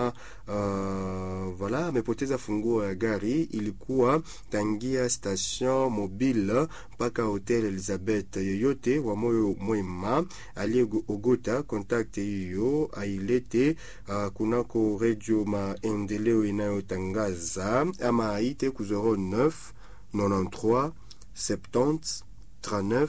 kama uh, voilà amepoteza funguo ya gari, ilikuwa tangia station mobile mpaka hotel Elizabeth. Yoyote wa moyo mwema aliyeogota kontakte hiyo ailete uh, kunako redio maendeleo inayotangaza ama aite ku 09 93 70 39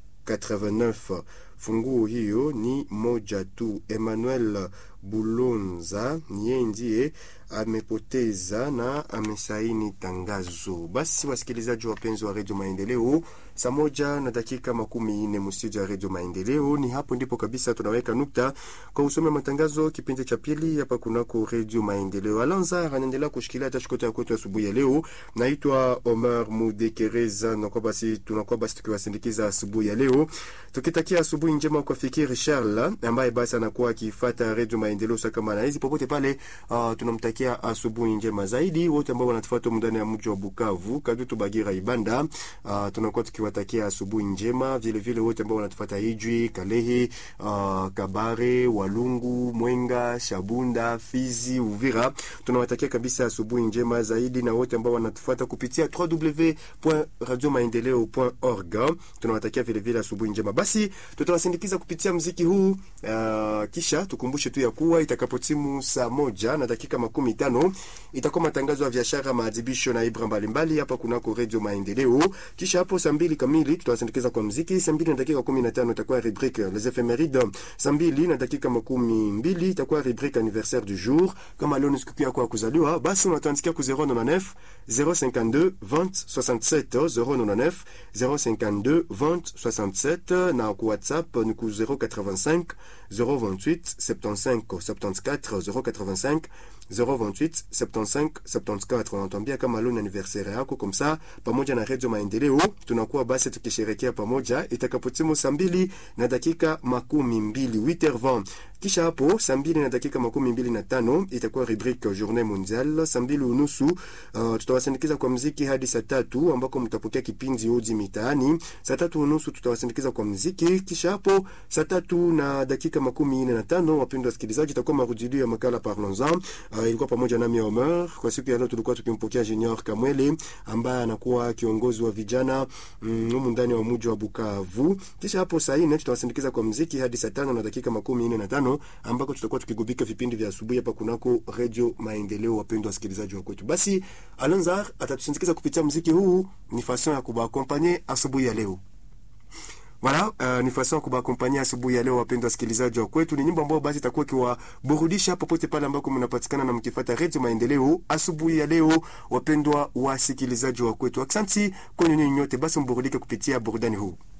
89. Funguo hiyo ni moja tu. Emmanuel Bulonza niye ndiye amepoteza na amesaini tangazo. Basi wasikilizaji wapenzi wa redio Maendeleo, saa moja na dakika makumi nne mstudio ya redio Maendeleo. Ni hapo ndipo kabisa tunaweka nukta kwa usome matangazo kipindi cha pili hapa kunako redio Maendeleo. Alanza anaendelea kushikilia tashikota ya kwetu asubuhi ya leo. Naitwa Omar Mudekereza, nakuwa basi tunakuwa basi tukiwasindikiza asubuhi ya leo tukitakia asubuhi njema kwa Fikiri Charles ambaye basi anakuwa akifuata redio Maendeleo saa kama na hizi popote pale. Uh, tunamtakia asubuhi njema zaidi wote ambao wanatufuata ndani ya mji wa Bukavu, Kadutu, Bagira, Ibanda. Uh, tunakuwa tukiwatakia asubuhi njema vile vile wote ambao wanatufuata Ijwi, Kalehe, uh, Kabare, Walungu, Mwenga, Shabunda, Fizi, Uvira. Tunawatakia kabisa asubuhi njema zaidi na wote ambao wanatufuata kupitia www.radiomaendeleo.org. Tunawatakia vile vile asubuhi njema. Basi tutawasindikiza kupitia mziki huu uh, kisha tukumbushe tu ya kuwa itakapotimu saa moja na dakika makumi tano itakuwa matangazo ya biashara, maadhibisho na ibra mbalimbali hapa kunako redio Maendeleo. Kisha hapo saa mbili kamili tutawasindikiza kwa mziki. Saa mbili na dakika kumi na tano itakuwa rubrique les ephemeride. Saa mbili na dakika makumi mbili itakuwa rubrique anniversaire du jour. Kama leo ni siku yako ya kuzaliwa, basi unatuandikia ku 099 052 20 67 099 052 20 67 na ku WhatsApp ni ku 085 028 75 74 085 028 75 74. Unatuambia kama leo ni anniversaire yako, komsa pamoja na redio Maendeleo tunakuwa basi tukisherekea pamoja itakapotimu saa mbili na dakika makumi mbili 8h20. Kisha hapo saa mbili na dakika makumi mbili na tano itakuwa rubrique journée mondiale. Saa mbili unusu uh, tutawasindikiza kwa mziki hadi saa tatu ambako mtapokea kipindi Odi Mitaani. Saa tatu unusu tutawasindikiza kwa mziki. Kisha hapo saa tatu na dakika makumi nne na tano wapendwa wasikilizaji, itakuwa marudilio ya makala Parlons-en. Uh, ilikuwa pamoja nami Omer. Kwa siku ya leo tulikuwa tukimpokea Junior Kamwele ambaye anakuwa kiongozi wa vijana humu mm, ndani wa mji wa Bukavu. Kisha hapo saa nne tutawasindikiza kwa mziki hadi saa tano na dakika makumi nne na tano ambako tutakuwa tukigubika vipindi vya asubuhi hapa kunako redio Maendeleo. Wapendwa wasikilizaji wa kwetu, basi Alonzar atatusindikiza kupitia mziki huu, ni fason ya kubakompanye asubuhi ya leo. Voilà, uh, ni fason ya kubakompanyia asubuhi ya leo, wapendwa wasikilizaji wa kwetu. Ni nyimbo ambayo basi itakuwa ikiwaburudisha popote pale ambako mnapatikana na mkifuata redio Maendeleo asubuhi ya leo, wapendwa wasikilizaji wa kwetu. Asante kwenu nyinyi nyote, basi mburudike kupitia burudani huu.